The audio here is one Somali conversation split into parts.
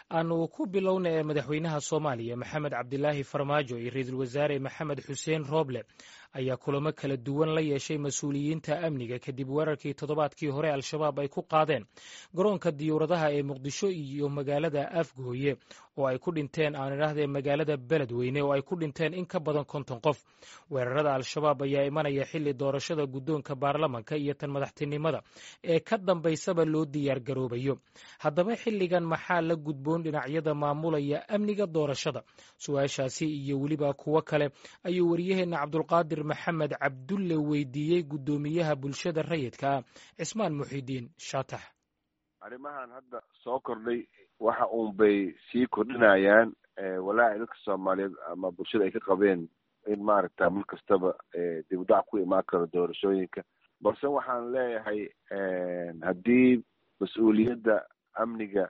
aanu ku bilowna ee madaxweynaha soomaaliya maxamed cabdilaahi farmaajo iyo ra-iisul wasaare maxamed xuseen rooble ayaa kulamo kala duwan la yeeshay mas-uuliyiinta amniga kadib weerarkii toddobaadkii hore al-shabaab ay ku qaadeen garoonka diyuuradaha ee muqdisho iyo magaalada afgooye oo ay ku dhinteen aan idhaahdee magaalada beledweyne oo ay ku dhinteen in ka badan konton qof weerarada al-shabaab ayaa imanaya xilli doorashada guddoonka baarlamanka iyo tan madaxtinimada ee ka dambaysaba loo diyaar garoobayo haddaba xilligan maxaa la gudboon dhinacyada maamulaya amniga doorashada su-aashaasi iyo weliba kuwo kale ayuu wariyaheenna cabdulqaadir maxamed cabdulle weydiiyey guddoomiyaha bulshada rayidka ah cismaan muxidiin shaatax arrimahan hadda soo kordhay waxa uun bay sii kordhinayaan walaaci dadka soomaaliyeed ama bulshada ay ka qabeen in maaragta mar kastaba dib udac ku imaan karo doorashooyinka balse waxaan leeyahay haddii mas-uuliyadda amniga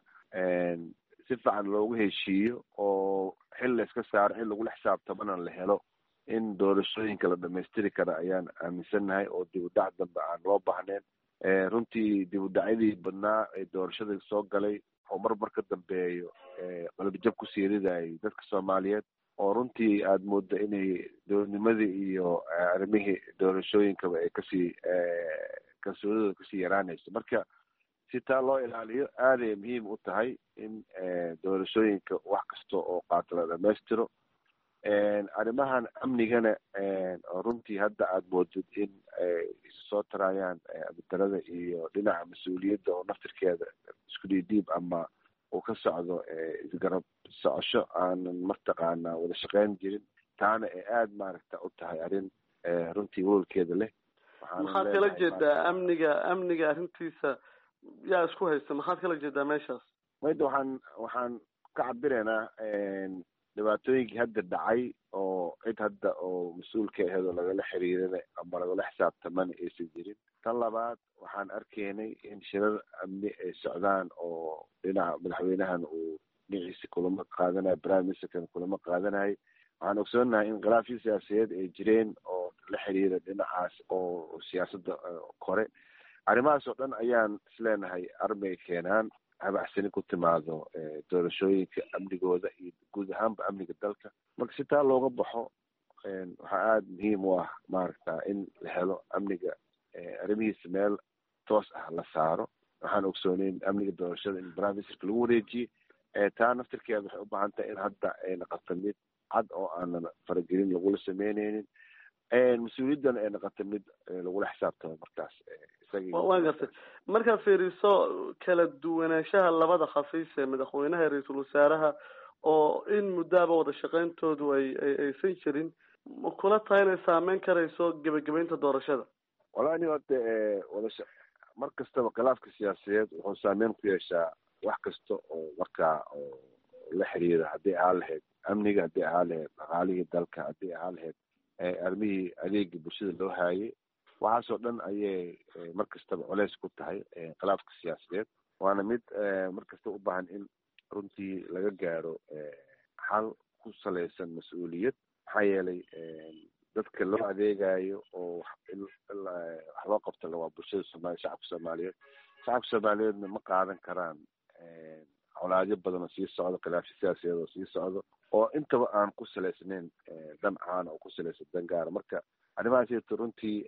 si fiican loogu heshiiyo oo xil layska saaro xil lagula xisaabtamana la helo in doorashooyinka la dhamaystiri kara ayaan aaminsannahay oo dib udac dambe aan loo baahnayn runtii dib udacyadii badnaa ee doorashada soo galay oo marmar ka dambeeyo qalbijab ku siiridayay dadka soomaaliyeed oo runtii aada moodda inay dowladnimadii iyo arrimihii doorashooyinkaba ay kasii kalsoonidooda kasii yaraanayso marka si taa loo ilaaliyo aaday muhiim u tahay in doorashooyinka wax kasta oo qaato la dhamaystiro arrimahan amnigana oo runtii hadda aada moodid in ay soo tarayaan abidarada iyo dhinaca mas-uuliyadda oo naftirkeeda isku dhiidhiib ama uu ka socdo isgarab socosho aanan martaqaanaa wada shaqeyn jirin taana ee aada maaragta u tahay arrin runtii walolkeeda leh maxaad kala jeedaa amniga amniga arrintiisa yaa isku haysta maxaad kala jeedaa meeshaas mayda waxaan waxaan ka cabiraynaa dhibaatooyinkii hadda dhacay oo cid hadda oo mas-uulka aheed oo lagala xiriirana ama lagala xisaabtamana aysan jirin tan labaad waxaan arkaynay in shirar amni ay socdaan oo dhinaca madaxweynahan uu dhinaciisa kulamo qaadanayo prime ministerkan kulamo qaadanayay waxaan ogsoonahay in khilaafyo siyaasadeed ay jireen oo la xiriira dhinacaas oo siyaasadda kore arrimahaas oo dhan ayaan isleenahay armay keenaan habacsani ku timaado doorashooyinka amnigooda iyo guud ahaanba amniga dalka marka si taa looga baxo waxaa aada muhiim u ah maaragta in la helo amniga arrimihiisa meel toos ah la saaro waxaan ogsooneyn amniga doorashada in prime ministerka lagu wareejiyey taa naftirkeeda waxay u baahan tahay in hadda ay naqato mid cad oo aanan faragelin lagula sameyneynin mas-uuliyaddana ay naqato mid lagula xisaabtamo markaas waan gartay markaad fiiriso kala duwanaanshaha labada khafiis ee madaxweynaha iyo ra-iisul wasaaraha oo in muddaaba wada shaqeyntoodu ay aysan jirin ma kula tahay inay saameyn karayso gebagabeynta doorashada wallahi ni horta wadasha mar kastaba khilaafka siyaasadeed wuxuu saameyn ku yeeshaa wax kasta oo markaa oo la xiriira haddii ahaa lahayd amniga haddii ahaa lahayd dhaqaalihii dalka haddii ahaa lahayd arrimihii adeegii bulshada loo haayay waxaasoo dhan ayay mar kastaba culeys ku tahay khilaafka siyaasadeed waana mid mar kasta u baahan in runtii laga gaaro xal ku salaysan mas-uuliyad maxaa yeelay dadka loo adeegayo oo wax loo qabta waa bulshada soomaliya shacabka soomaaliyeed shacabka soomaaliyeedna ma qaadan karaan colaadyo badan oo sii socdo khilaafyo siyaasadeed oo sii socdo oo intaba aan ku salaysnayn dan caana oo ku salaysan dan gaara marka arrimahaasito runtii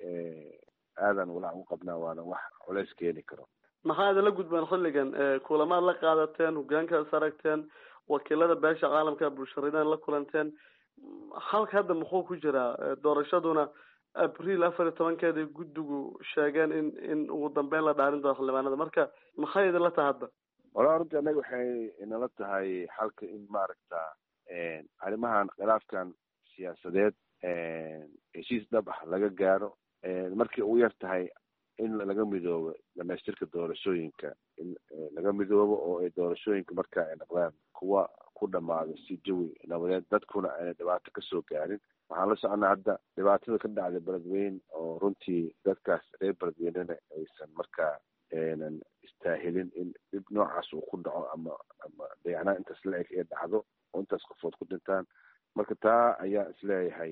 aadan walaac u qabnaa waana wax culeys keeni karo maxaa idinla gudbaan xilligan kulamaad la qaadateen hogaankaas aragteen wakiilada beesha caalamka bulsharidan la kulanteen halka hadda muxuu ku jiraa doorashaduna abriil afar iyo tobankeeda guddigu sheegeen in in ugu dambeyn la dhaarin doono xildhibaanada marka maxay idinla tahay hadda walaa runtii annaga waxay inala tahay xalka in maaragta arrimahan khilaafkan siyaasadeed heshiis dhab ah laga gaaro markii ugu yar tahay in laga midoobo dhamaystirka doorashooyinka in laga midoobo oo ay doorashooyinka marka ay noqdaan kuwa ku dhamaado si jawi nabadeed dadkuna ayna dhibaato kasoo gaarin waxaan la soconaa hadda dhibaatada ka dhacday beledweyne oo runtii dadkaas reer beledweynena aysan markaa aynan istaahilin in dhib noocaas uu ku dhaco ama ama dayacnaan intaas la-eg ee dhacdo oo intaas qofood ku dhintaan marka taa ayaa isleeyahay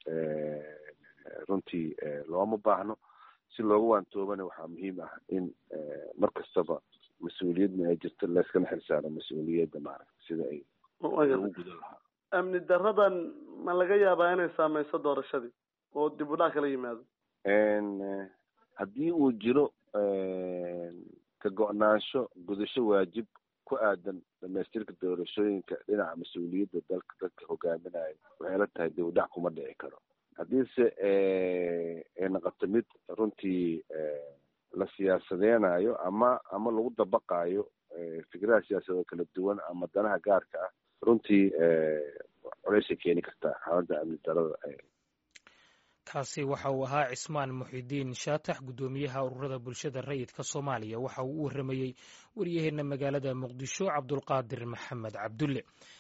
runtii looma baahno si looga waantoobana waxaa muhiim ah in mar kastaba mas-uuliyadna ay jirto layskana xilsaaro mas-uuliyadda maaragta sida ay lagu gudan lahaa amni daradan ma laga yaabaa inay saameyso doorashadii oo dib u dhac kala yimaado haddii uu jiro ka go-naansho gudasho waajib ku aadan dhamaystirka doorashooyinka dhinaca mas-uuliyadda dalka dadka hogaaminayo waxay la tahay dib u dhac kuma dhici karo haddiise ay noqoto mid runtii la siyaasadeynayo ama ama lagu dabaqaayo fikradaha siyaasadoo kala duwan ama danaha gaarka ah runtii colaysay keeni kartaa xaaladda amni darada kaasi waxa uu ahaa cismaan muxidiin shaatax guddoomiyaha ururada bulshada rayidka soomaaliya waxa uu u warramayey waryaheena magaalada muqdisho cabdulqaadir maxamed cabdulle